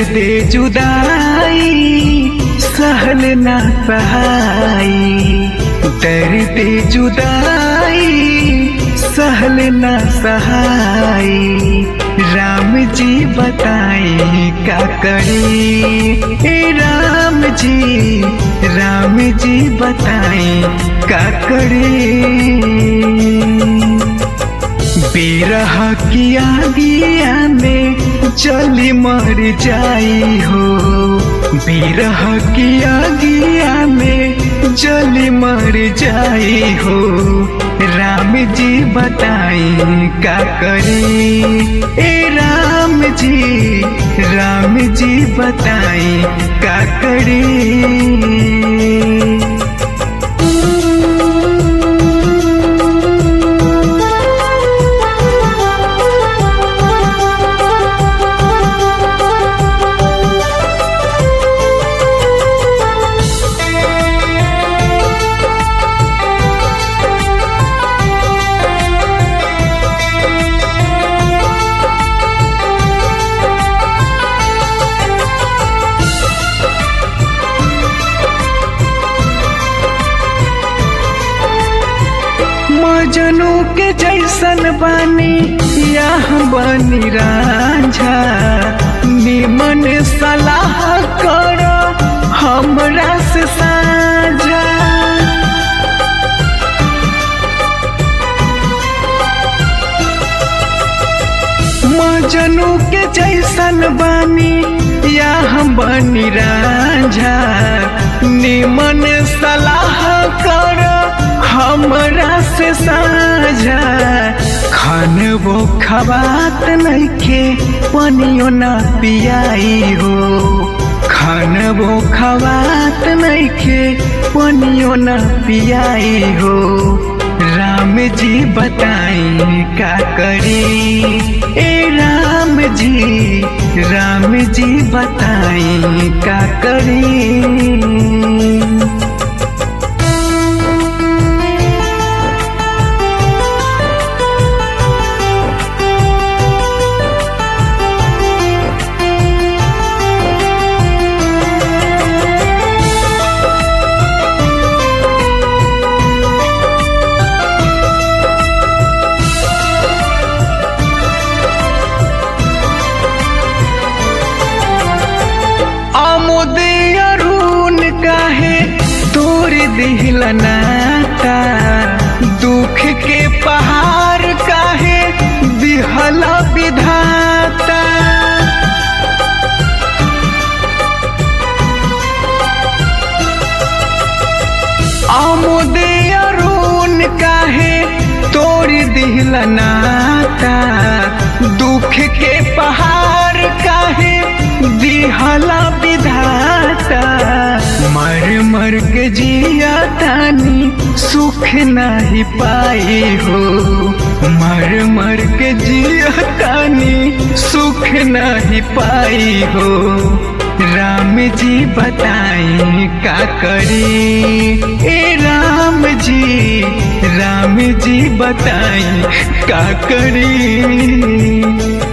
दे जुदाई सहल ना सहाई दर्द जुदाई सहल ना सहाई राम जी बताई का करी ए राम जी राम जी बताई का करी बिरह किया दिया में जली मर जाई हो बिरह किया दिया में जली मर जाई हो राम जी बताई का करी ए राम जी राम जी बताई का करी मजनू के जैसन बानी यह बनी राझा निमन सलाह करो हमरा से साझा मजनू के जैसन बानी यह बनी राझा निमन सलाह करो हमरा से साझा खान वो खबात नइखे पनियो ना पियाई हो खान वो खबात नइखे पनियो ना पियाई हो राम जी बताई का करी ए राम जी राम जी बताई का करी अरुण काहे तोर दिल नाता दुख के पहाड़ काहे दिहल विधाता अमुदे अरुण काहे तोर दिल नाता दुख के पहाड़ काहे दिहला विधाता मर मर के जिया तानी सुख नहीं पाई हो मर मर के जिया तानी सुख नहीं पाई हो राम जी बताई का करी ए राम जी राम जी बताई का करी